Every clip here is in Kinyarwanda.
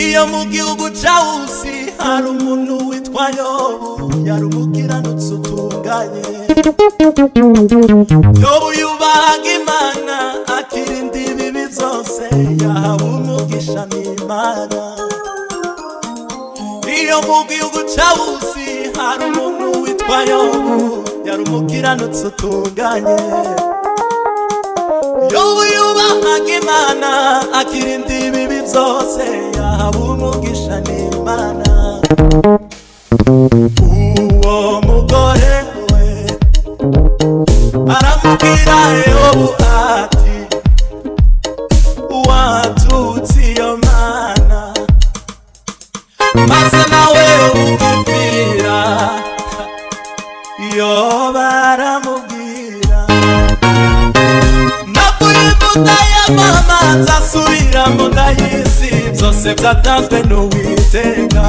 igihugu cya wusi hari umuntu witwa yobu yari umukiranutsi utunganye yobu yubahaga imana akirinda ibibi byose yahawe umugisha n'imana iyo mu gihugu cya wusi hari umuntu witwa yobu yari umukiranutsi utunganye yobu yubahaga imana akirinda ibibi byose yahawe umugisha n'imana uwo mugore we aramubwira yobu ati watutse iyo mana maze nawe umubwira yoba aramubwira navuye mu nda ya mama nzasubira mu nda y'isi byose byatanzwe n'uwiteka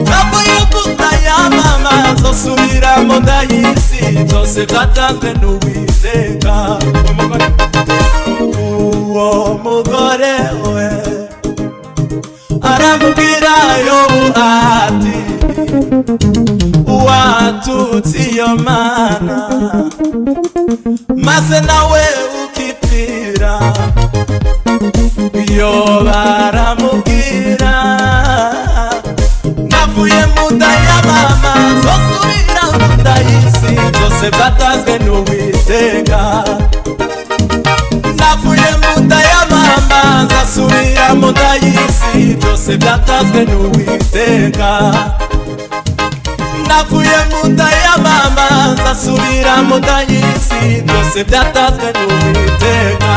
navuye mu nda ya mama nzasubira mu nda y'isi byose byatanzwe n'uwiteka uwo mugore we aramubwira yobu ati watutse iyo mana maze nawe ukipfira iyo baramubwira navuye mu nda ya mama zosubira mu nda y'isi zose byatanzwe n'uwiteka navuye mu nda ya mama nzasubira mu nda y'isi byose byatanzwe n'uwiteka navuye mu nda ya mama nzasubira mu nda y'isi byose byatanzwe n'uwiteka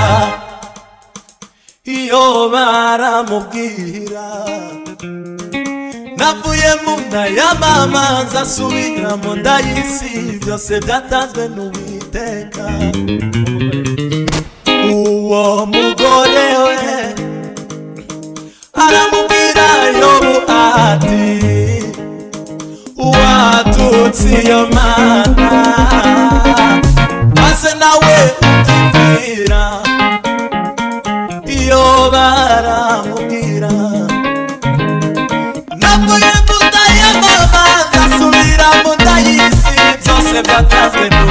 iyo baramubwira navuye mu nda ya mama nzasubira mu nda y'isi byose byatanzwe n'uwiteka uwo mugore we aramubwira yobu ati watutse iyo mana maze nawe ukibwira iyo baramubwira navuye mu nda ya mama ngasubira mu nda y'isi byose byatanzwe n'uwiteka